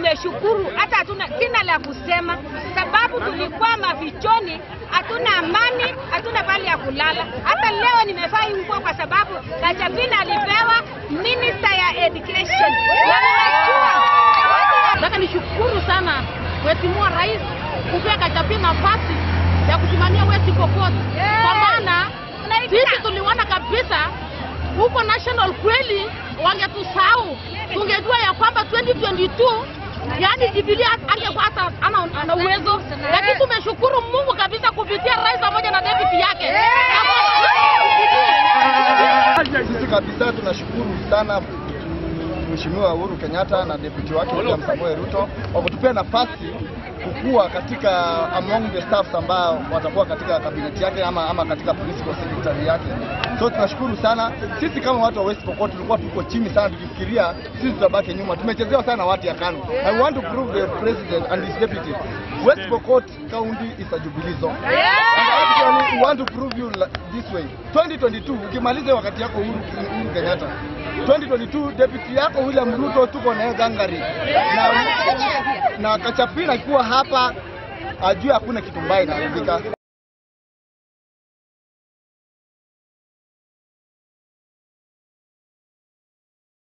tumeshukuru, hata hatuna sina la kusema, sababu tulikuwa mafichoni, hatuna amani, hatuna pahali ya kulala. Hata leo nimevaa hii nguo kwa sababu Gachagua alipewa minister ya education na nimejua Nataka nishukuru sana Mheshimiwa Rais kupea Gachagua nafasi ya kusimamia West Pokot kwa maana sisi tuliona kabisa huko national kweli wangetusahau, tungejua ya kwamba 2022 yani Jubilee angekuwa hata ana, ana uwezo, lakini tumeshukuru Mungu kabisa kupitia rais pamoja na deputy yake Sisi kabisa tunashukuru sana Mheshimiwa Uhuru Kenyatta na deputy wake William Samoei Ruto kwa kutupea nafasi kukua katika among the staffs ambao watakuwa katika kabineti yake ama, ama katika principal secretary yake. So tunashukuru sana. Sisi kama watu wa West Pokot tulikuwa tuko chini sana tukifikiria sisi tutabaki nyuma. Tumechezewa sana watu ya KANU. I want to prove the president and his deputy. West Pokot county is a Jubilee zone. And actually we want to prove you li- this way. 2022 ukimaliza wakati yako Uhuru, Uhuru Kenyatta 2022 deputy yako William Ruto tuko naye gangari na, na Kachapina akiwa hapa ajue hakuna kitu mbaya inaharibika.